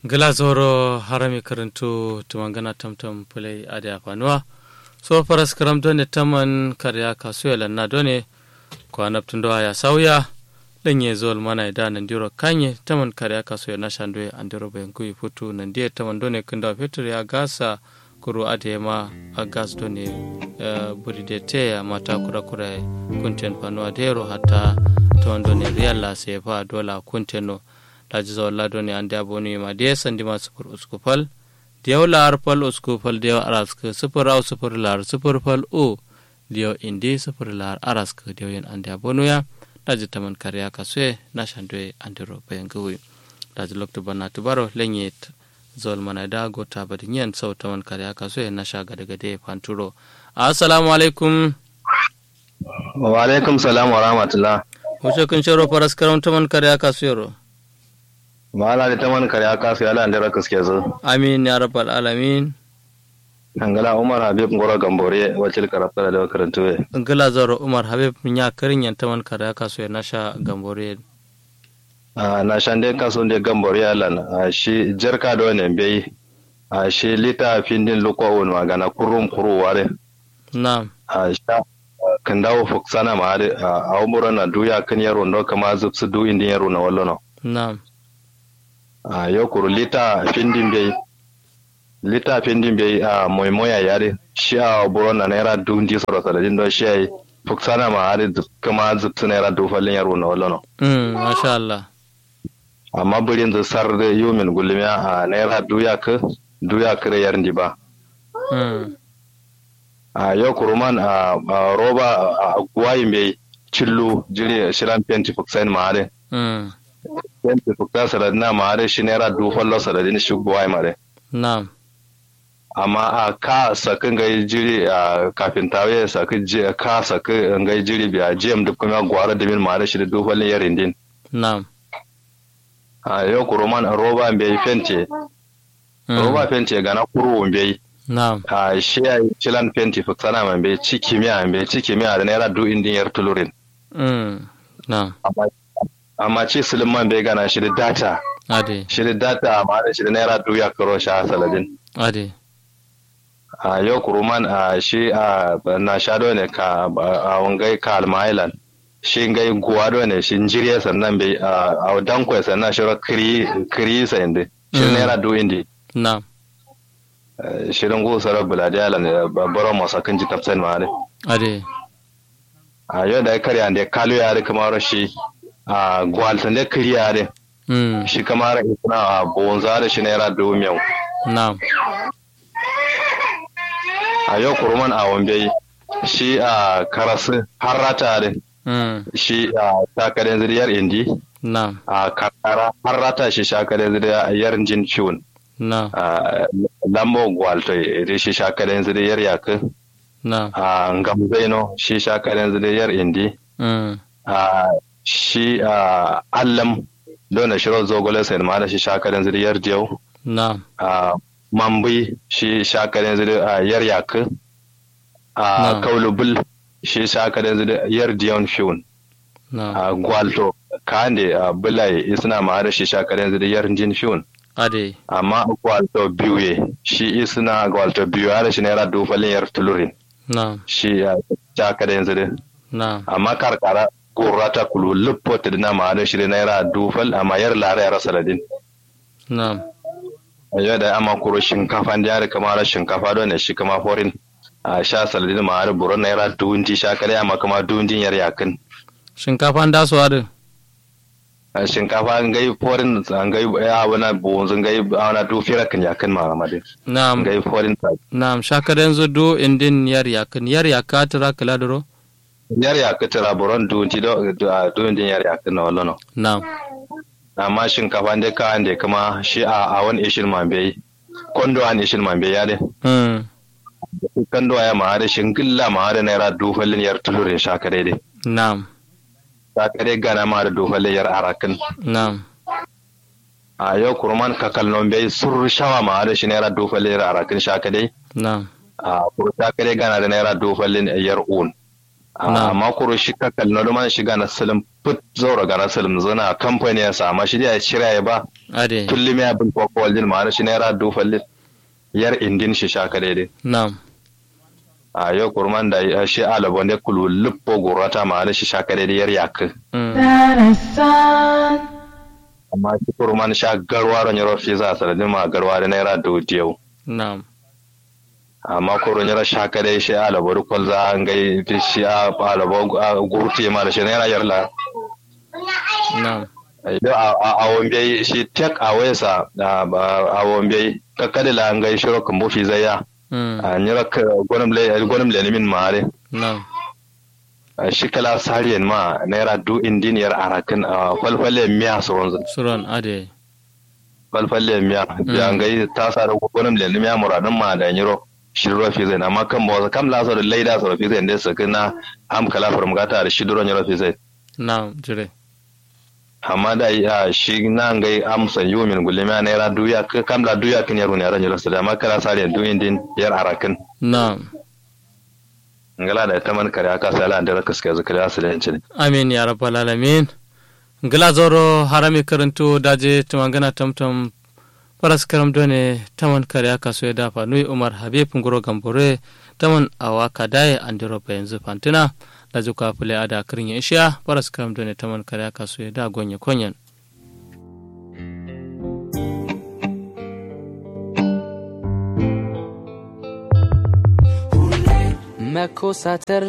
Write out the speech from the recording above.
glazoro harami karanto tumangana tamtam pulai ade afanuwa so faras karam done taman karya kasu lanna done ko anaptundo ya sauya lenye zol mana ida nandiro kanye taman karya kasu ya nashandwe andiro bengu ifutu nandie taman done kunda fetur ya gasa kuru ade ma agas done uh, buride te ya mata kura kura kunten panuwa dero hatta taman done riyalla sefa dola kunteno daji zawalla doni ande aboni ma de sandi ma sufur usku fal diyaw lar fal usku fal diyaw arask sufur aw sufur lar sufur fal o diyaw indi sufur lar arask diyaw yen ande abonu ya daji taman kariya kaswe na shandwe andiro bayan gawi daji lokto bana tubaro lenyet zol mana da gota badi nyen sau taman kariya kaswe na sha gade gade fanturo assalamu alaikum wa alaikum salam wa rahmatullah wuce kun shiro faras karam taman kariya kaswe Mala da taman kare aka su yala da raka suke zo. Amin ya rabbal alamin. Angala Umar Habib Ngoro Gambore wacce karafta da karantu we. Angala zaro Umar Habib nya karin yan taman kare aka su na sha Gambore. Ah na shan dai kaso da Gambore yalan shi jarka da wannan bai a shi lita findin luko won magana kurum kuru ware. Na'am. A sha kan dawo fuksana ma a umuran na duya kan yaro ndo kama zubsu du indin yaro na wallo Na'am. a yau kuru lita findin bai lita findin bai a moimoya yare shi a buro na naira dundi soro saladin don shi ai fuksana ma hari kuma zubtu naira dufalin yaro na wallo Mm, masha Allah. amma birin da sar da yumin gulmiya a naira duya ka duya kare yar ba Mm. a yau kuru man a roba a guwayin bai cillu jiri shiran fenti fuksain ma hari Mm. fenti fuksa saladin na ma hari shi naira dufallo saladin shi guwayi ma hari Na'am. amma a ka sakin gai jiri a kafin tawe saki je ka saki gai jiri biya jiyam duk kuma gwara da min mare shi da dufalin yarin din Na'am. a yau ku roman roba bai fente Mm. roba fente gana kuru bai Na'am. a shi ya cilan fenti fuksana man bai ciki miya bai ciki miya da naira du indin yar tulurin Mm. Na'am. amma amma ci silin man bai gana shi da data Ade. shi da data amma da shi da naira du ya karo shi a saladin Ade. a yau kuruman a shi a na shado ne ka a wangai ka almailan shi ngai guwado ne shi njiriya sannan bai a dankwai sannan shi ra kiri kiri sa indi shi Mm. naira du indi Na'am. shirin gu sara buladi ala ne baro masa kan ji tafsan ma ne Ade. a yau da ya karya da kalu ya kamar shi a gwaltan da kiri ya ne Mm. shi kamar isna a bonza da shi naira du miyau Na'am. a yau kuruman a wambe shi a karasu har rata ne Mm. shi a takarar zuriyar indi Na'am. a kakara har rata shi shakarar zuriyar jin ciwon Na'am. a lambo gwalto iri shi shakarar zuriyar yakin Na'am. a gamzaino shi shakarar zuriyar indi Mm. a shi a allam dole shiro zogole sai ma da shi shakarar zuriyar diyau Na'am. a mambi shi shakarar zuriyar yakin a Na'am. kaulubul shi shakarar zuriyar diyon fiwon Na'am. a gwalto kande a bulai isna ma da shi shakarar zuriyar jin fiwon Ade. amma gwalto biyu ye shi isna gwalto biyu ya da shi naira dufalin yar tulurin Na'am. shi a shakarar zuri Na'am. amma karkara gurrata kulu luppota dina ma da shi naira dufal amma yar lara ya rasa ladin Na'am. yau da amma kuro shinkafa da yare kamar shinkafa don ne shi kama forin a sha saladin ma da buron naira duwunti shakarai amma kama duwuntin yar yakin Shinkafa da su ade. a shinkafa an gai forin an gai ya wana bonzun gai wana du fira kan yakin ma amade Na'am. gai forin ta Na'am. Shakaden zu do indin yar yakin. Yar yaka tira kala duro. yar yakin tara buron duwunti do duwuntin yar yakin na wallo Na'am. amma shinkafa da ka ande kuma shi a a wani ishin mambe kondo an ishin mambe ya de Mm. kando ya ma da shingilla ma da naira dufalin yar tulurin shakare de Na'am. shakare gana ma da dufalin yar arakin Na'am. a yau kurman kakal non bai sur shawa ma da shi naira dufalin yar arakin shakare Na'am. a kuru shakare gana da naira dufalin yar un amma kuro shi ka kalli na man shiga na salim put zaura ga na salim zana kamfani ya sama shi da ya shirya ya ba ade kullum ya bin kwakwal din ma'ana shi naira dufallin yar indin shi shaka daidai na'am a yau kurman da ya shi alabo ne kulu luppo gurata ma'ana shi shaka daidai yar yakin amma shi kurman sha garwa ran yaro fi za sanadin ma garwa da naira dudiyau na'am amma kuro nyara shaka dai shi alabo rukol za an gai fi shi a alabo gurti ma da shi naira yarla na'am idan a wambe shi tek a wayasa a wambe kakkadila an gai shiro kan bufi zaya a nyara gwanim le gwanim le min mare na'am shi kala sariyan ma naira du indiniyar arakin a falfalle miya sauran zan suran ade falfalle miya ya ngai ta sa da gwanim le miya muradin ma da nyiro shiduro fi zai amma kan bawa kam la da laida sa fi zai da su kana am kala farmgata da shiduro nyiro fi zai na'am jire amma da ya shi na ngai amsa yumin gulima naira duya kam la duya kin yaro ne ran nyiro da amma kala sariyan du indin yar arakin na'am ngala da ta man kare aka sala da raka suka zikira su da yancin amin ya rabbal alamin ngala zoro harami karanto daje tumangana tamtam paras karam done taman kare aka so da fa nui umar habib ngoro gambore taman awaka dai andiro pa yanzu fantina da zuka fule ada kirin isha paras karam done taman kare aka so da gonye konyen Me cosa